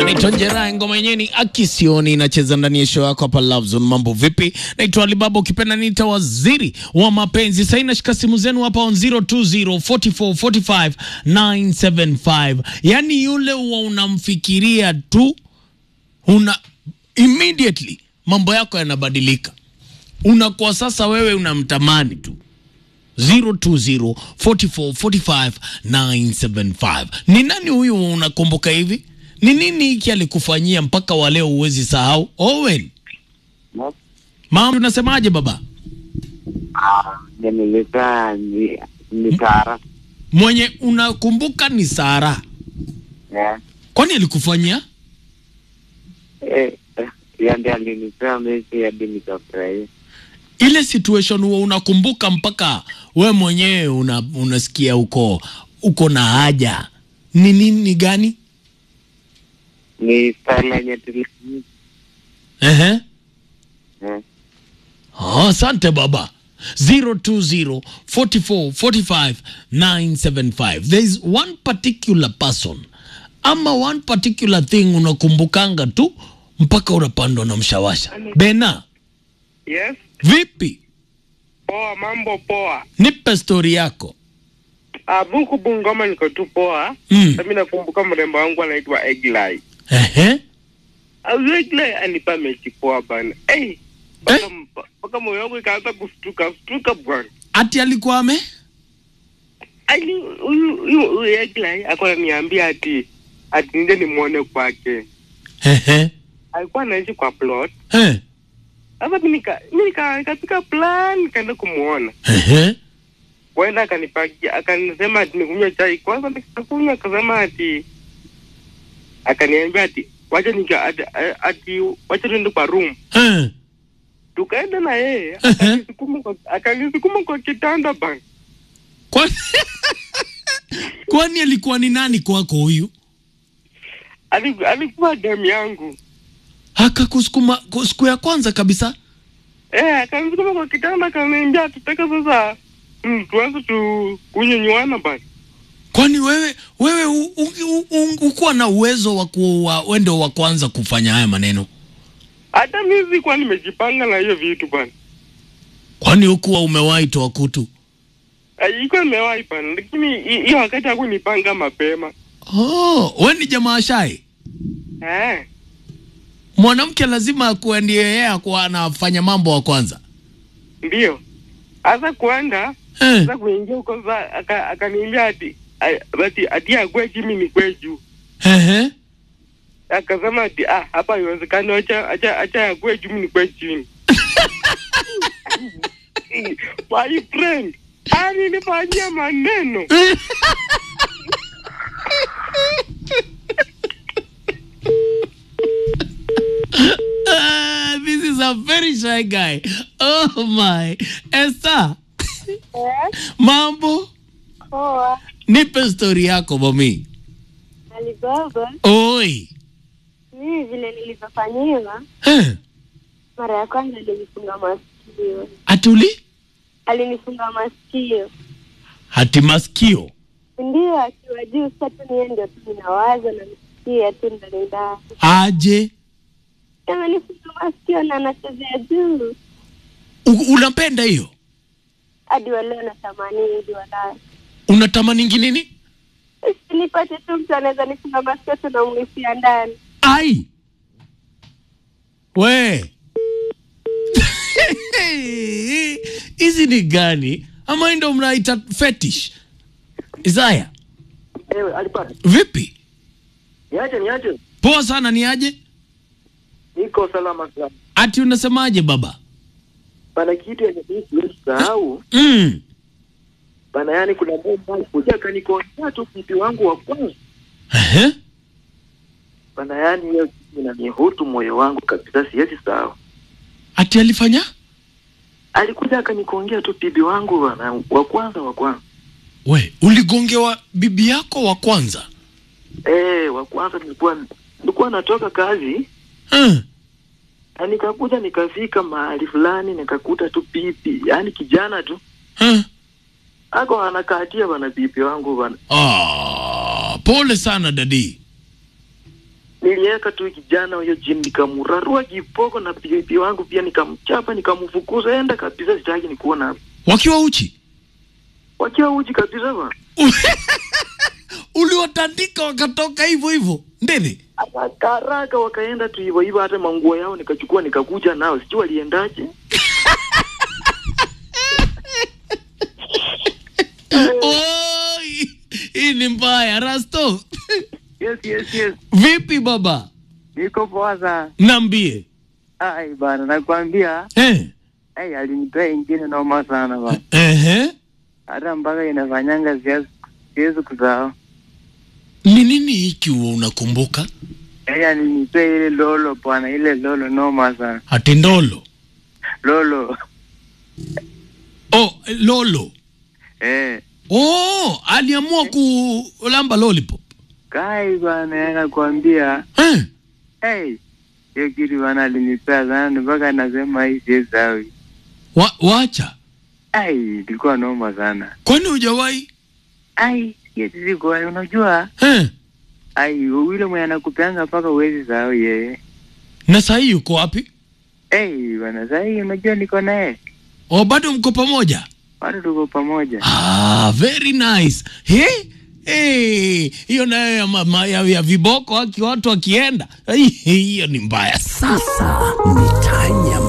Naitwa Njera, ngoma yenyewe ni Akisioni, inacheza ndani ya show yako hapa Love Zone. Mambo vipi? Naitwa Alibaba, ukipenda niita waziri wa mapenzi. Sasa nashika simu zenu hapa on 020 44 45 975. Yani yule huwa unamfikiria tu una immediately mambo yako yanabadilika, unakuwa sasa wewe unamtamani tu 020 44 45 975. Ni nani huyu unakumbuka hivi? Ni nini hiki alikufanyia mpaka wa leo huwezi sahau? Owen, mama, unasemaje baba? nilipea ni ni Sara Mwenye unakumbuka ni Sara, Eh, kwani alikufanyia? eh, eh, yeye ndiye alinipea mechi hadi nikafurahia. ile situation huo unakumbuka mpaka we mwenyewe una, unasikia uko uko na haja ni nini gani? Ni style yenye tuli Ehe. eh, Oh, asante baba 020 44 45 975 there is one particular person ama one particular thing unakumbukanga tu mpaka unapandwa na mshawasha bena Yes, vipi poa, mambo poa. nipe stori yako Ah, buku Bungoma niko tu poa. Mm. Mimi nakumbuka mrembo wangu anaitwa Eglai. Ehe. Au Eglai anipa mechi poa bana. Eh, mpaka mpaka moyo wangu ikaanza kustuka stuka bwana. ati alikuwa ame Ali huyu huyu huyu Eglai alikuwa ananiambia ati ati nje nimuone kwake. Ehe. Alikuwa anaishi kwa plot. Eh. Sasa mimi nika mimi nika nikapika plan nikaenda kumuona. Ehe. Kwenda akanipakia akanisema ati nikunywe chai kwanza, nikakunywa akasema ati akaniambia ati wacha nika ati, ati wacha tuende kwa room. Eh. Tukaenda na yeye akanisukuma kwa akanisukuma kwa kitanda bana. Kwani kwani alikuwa ni nani kwako huyu? Ali- Alikuwa damu yangu Akakusukuma ku- siku ya kwanza kabisa? eh, akanisukuma kwa kitanda akaniambia tutaka sasa mm, tuanze tu kunyonywana bana. Kwani wewe wewe u- u- u- u- ukuwa na uwezo wa kuwa wende wa kwanza kufanya haya maneno? Hata mimi sikuwa nimejipanga na hiyo vitu bana. Kwani hukuwa umewahi toa kutu? Ilikuwa imewahi bana, lakini hi- hiyo wakati hakunipanga mapema Oh, we ni jamaa shai. eh. Mwanamke lazima akuwe ndiye yeye akuwa anafanya mambo wa kwanza. Ndio. Sasa kuenda Eh. sasa kuingia huko sasa aka- akaniambia ati a- ati ati akwe chini ni kwe juu. Ehe. Akasema ati ah, hapa haiwezekani, acha acha acha akwe juu ni kwe chini. My friend, alinifanyia maneno. Ah, this is a very shy guy. Oh my. Esther, mambo? Poa, Nipe story yako mami. Alibaba, Oi. mimi vile nilivyofanyiwa, Eh. mara ya kwanza alinifunga masikio, Atuli? alinifunga masikio, Hati masikio. ndio akiwa juu. Sasa tu niye ndio tu ninawaza na nisikia tu ndani ndani, Aje. amenifunga masikio na anachezea juu U- unapenda hiyo? hadi waleo natamani hadi walai Unatamani nini? nipate tu mtu anaweza nifunga masikio tu namwisia ndani. Ai. We. Hizi ni gani? Ama hii ndo mnaita fetish? Isaya, Ewe, alipata. vipi? Niache, niache. Poa sana ni aje? Niko salama sana. Ati unasemaje baba? Bana kitu yenye mimi siwezi sahau. Mm. Bana yani kuna mmoja alikuja akanikonyesha tu pipi wangu wa kwanza. Ehe. Bana yani hiyo kitu inanihutu moyo wangu kabisa siwezi sahau. Ati alifanya? Alikuja akanikongea tu bibi wangu bana wa kwanza wa kwanza. We, uligongewa bibi yako wa kwanza? Eh, wa kwanza nilikuwa nilikuwa natoka kazi Eh. na nikakuja nikafika mahali fulani nikakuta tu pipi, yani kijana tu Eh. ako anakatia bana bibi wangu bana. Ah, pole sana dadi. niliweka tu kijana huyo chini nikamrarua kiboko na bibi wangu pia nikamchapa nikamfukuza enda kabisa sitaki nikuona hapa wakiwa uchi wakiwa uji kabisa ba uliwatandika wakatoka hivyo hivyo ndeni karaka wakaenda tu hivyo hivyo hata manguo yao nikachukua nikakuja nao sijui waliendaje Oi, hii ni mbaya rasto Yes, yes, yes. vipi baba Niko poa sana. nambie Ai bana, nakwambia eh. ai alinipea ingine noma sana bana. Ehe. Hata mpaka inafanyanga siwezi siwezi kusahau. ni nini hiki huwa unakumbuka Ai alinipea ile lolo bwana, ile lolo noma sana. atendolo Lolo. oh, lolo Eh. oh, aliamua kulamba lollipop Kai bana, nakwambia eh. hey, hiyo kitu bana alinipea sana mpaka nasema hii siwezi sahau. Wa, wacha Ai, ilikuwa noma sana. kwani hujawahi Ai, sieti siko unajua eh. ai yule mwenye anakupeanga mpaka uwezi sahau yeye. na sahii yuko wapi Hey, bwana sasa hii unajua niko naye. o bado mko pamoja Bado tuko pamoja. ah, very nice He? Hey, hiyo nayo ya, ma- ma- ya, ya viboko aki watu wakienda Ai, hiyo ni mbaya Sasa ni tanya